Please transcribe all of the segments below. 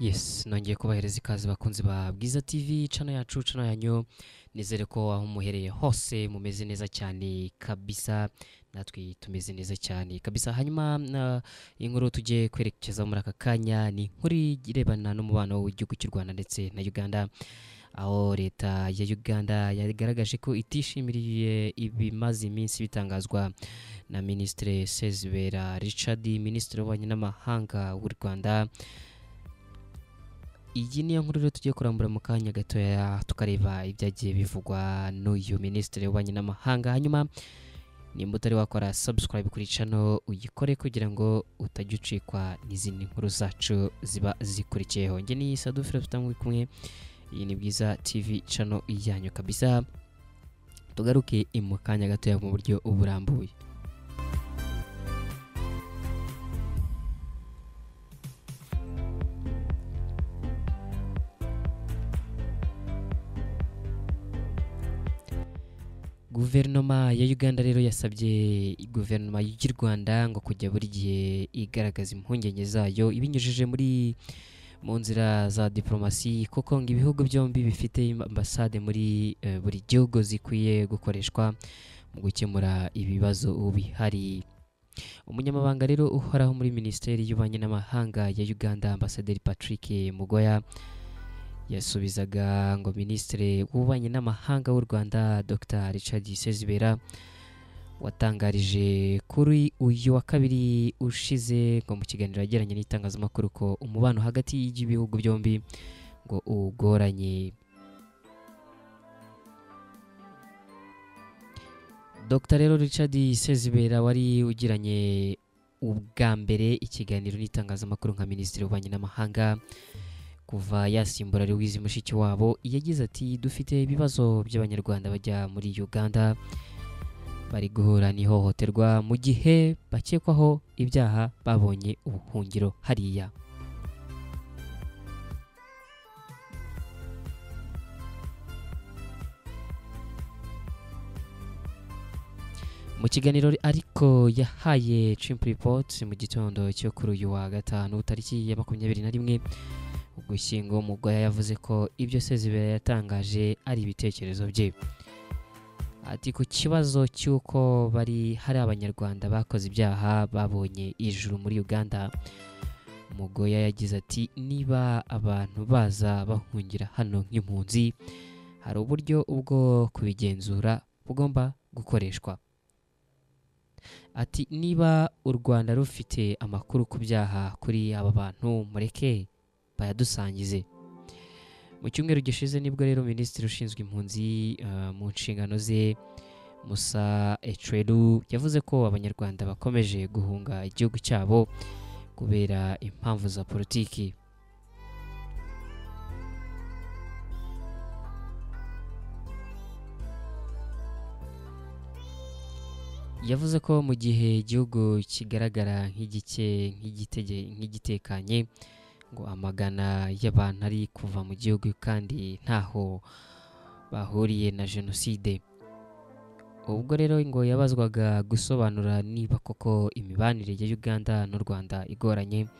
Yes nongeye kubahereza ikaze bakunzi ba Bwiza TV cano yacu cano yanyu nizere ko aho muhereye hose mumeze neza cyane kabisa natwe tumeze neza cyane kabisa hanyuma na- inkuru tugiye kwerekezaho muri aka kanya ni inkuru irebana n'umubano w'igihugu cy'u Rwanda ndetse na Uganda aho leta ya Uganda yagaragaje ko itishimiye ibimaze iminsi bitangazwa na Minisitiri Sezibera Richard Minisitiri w'Ububanyi n'Amahanga w'u Rwanda iyi niyo nkuru rero tugiye kurambura mu kanya gatoya tukareba ibyagiye bivugwa n'uyu minisitiri w'ububanyi n'amahanga hanyuma nimba utari wakora subscribe kuri channel uyikore kugira ngo utajya ucikwa n'izindi nkuru zacu ziba zikurikiyeho njye ni Sadu Philips tangwe kumwe iyi ni bwiza TV channel yanyu kabisa tugaruke mu kanya gatoya mu buryo burambuye guverinoma ya uganda rero yasabye guverinoma y'u rwanda ngo kujya buri gihe igaragaza impungenge zayo ibinyujije muri mu nzira za diporomasi kuko ngo ibihugu byombi bifite ambasade muri eh, buri gihugu zikwiye gukoreshwa mu gukemura ibibazo bihari umunyamabanga rero uhoraho muri minisiteri y'ububanyi n'amahanga ya uganda ambasaderi patrick mugoya yasubizaga ngo minisitiri w'ububanyi n'amahanga w'u rwanda dr richard sezibera watangarije kuri uyu wa kabiri ushize ngo mu kiganiro yagiranye n'itangazamakuru ko umubano hagati y'ibihugu byombi ngo ugoranye dr rero richard sezibera wari ugiranye ubwa mbere ikiganiro n'itangazamakuru nka minisitiri w'ububanyi n'amahanga kuva yasimbura Louise Mushikiwabo yagize ati dufite ibibazo by'abanyarwanda bajya muri Uganda bari guhura n'ihohoterwa mu gihe bakekwaho ibyaha babonye ubuhungiro hariya mu kiganiro ariko yahaye Chimp Report mu gitondo cyo kuri uyu wa gatanu tariki ya makumyabiri na rimwe ugushyingo mugoya yavuze ko ibyo sezibera yatangaje ari ibitekerezo bye ati ku kibazo cy'uko bari hari abanyarwanda bakoze ibyaha babonye ijuru muri uganda mugoya yagize ati niba abantu baza bahungira hano nk'impunzi hari uburyo ubwo kubigenzura bugomba gukoreshwa ati niba u rwanda rufite amakuru ku byaha kuri aba bantu mureke bayadusangize mu cyumweru gishize nibwo rero minisitiri ushinzwe impunzi eh, mu nshingano ze musa ecweru yavuze ko abanyarwanda bakomeje guhunga igihugu cyabo kubera impamvu za politiki yavuze ko mu gihe igihugu kigaragara nk'igike nk'igitege nk'igitekanye ngo amagana y'abantu ari kuva mu gihugu kandi ntaho bahuriye na jenoside ubwo rero ngo yabazwaga gusobanura niba koko imibanire ya uganda n'u rwanda igoranye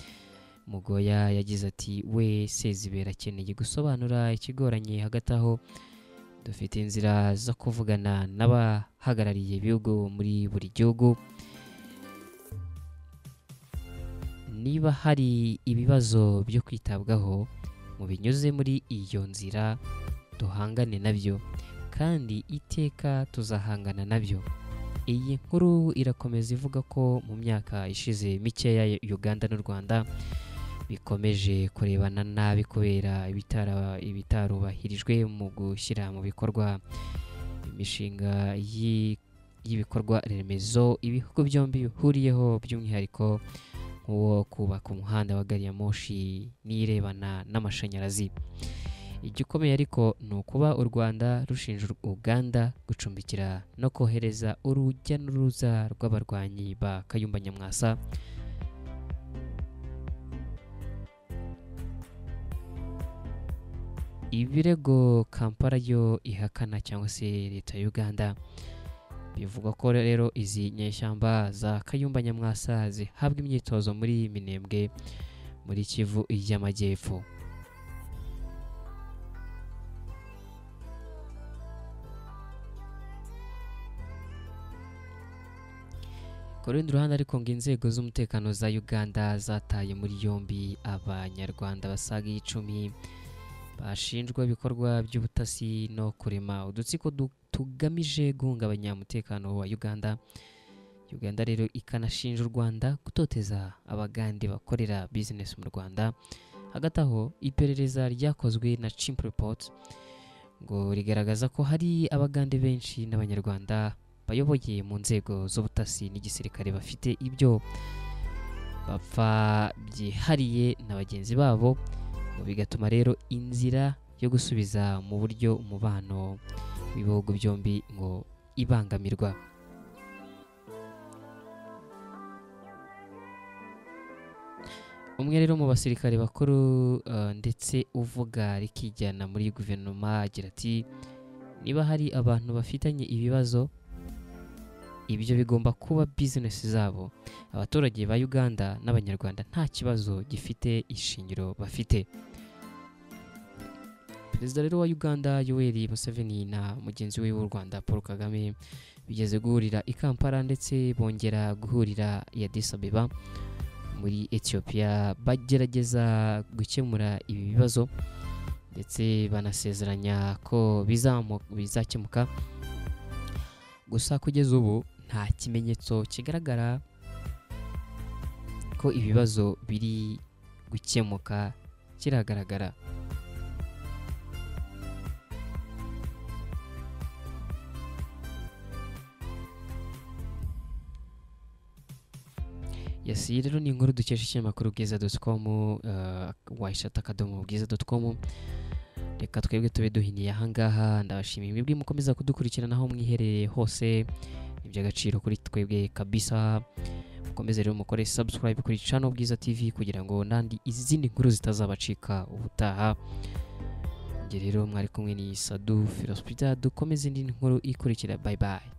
mugoya yagize ati we sezibera akeneye gusobanura ikigoranye hagati aho dufite inzira zo kuvugana n'abahagarariye ibihugu muri buri gihugu niba hari ibibazo byo kwitabwaho mu binyuze muri iyo nzira duhangane nabyo kandi iteka tuzahangana nabyo iyi nkuru irakomeza ivuga ko mu myaka ishize mikeya Uganda n'u Rwanda bikomeje kurebana nabi kubera ibitara- ibitarubahirijwe mu gushyira mu bikorwa imishinga y'i- y'ibikorwa remezo ibihugu byombi bihuriyeho by'umwihariko nk'uwo kubaka umuhanda wa gari ya moshi n'irebana n'amashanyarazi igikomeye ariko ni ukuba u rwanda rushinja u- uganda gucumbikira no kohereza urujya n'uruza rw'abarwanyi ba kayumba nyamwasa ibirego kampala yo ihakana cyangwa se leta ya uganda bivugwa ko rero izi nyeshyamba za kayumba nyamwasa zihabwa imyitozo muri minembwe muri kivu y'amajyepfo ku rundi ruhande ariko ngo inzego z'umutekano za uganda zataye muri yombi abanyarwanda basaga icumi bashinjwa ibikorwa by'ubutasi no kurema udutsiko du- tugamije guhungabanya umutekano wa uganda uganda rero ikanashinja u rwanda gutoteza abagande bakorera bizinesi mu rwanda hagati aho iperereza ryakozwe na chimp report ngo rigaragaza ko hari abagande benshi n'abanyarwanda bayoboye mu nzego z'ubutasi n'igisirikare bafite ibyo bapfa byihariye na bagenzi babo ngo bigatuma rero inzira yo gusubiza mu buryo umubano w'ibihugu byombi ngo ibangamirwa umwe rero mu basirikare bakuru eh, ndetse uvuga rikijyana muri guverinoma agira ati niba hari abantu bafitanye ibibazo ibyo bigomba kuba bizinesi zabo abaturage ba uganda n'abanyarwanda nta kibazo gifite ishingiro bafite perezida rero wa uganda yoweri museveni na mugenzi we w'u rwanda paul kagame bigeze guhurira i kampala ndetse bongera guhurira i addis abeba muri etiyopiya bagerageza gukemura ibi bibazo ndetse banasezeranya ko bizamu- bizakemuka gusa kugeza ubu nta kimenyetso kigaragara ko ibibazo biri gukemuka kiragaragara Yes, iyi rero ni inkuru dukesha ikinyamakuru bwiza dotcom wayishata akadomo bwiza dotcom reka twebwe tube duhiniye ahangaha ndabashimiye mwebwe mukomeza kudukurikirana aho mwiherereye hose ni iby'agaciro kuri twebwe kabisa mukomeze rero mukore subscribe kuri channel bwiza tv kugira ngo n'andi izindi nkuru zitazabacika ubutaha njye rero mwari kumwe ni sadu filospita dukomeze indi nkuru ikurikira bye bye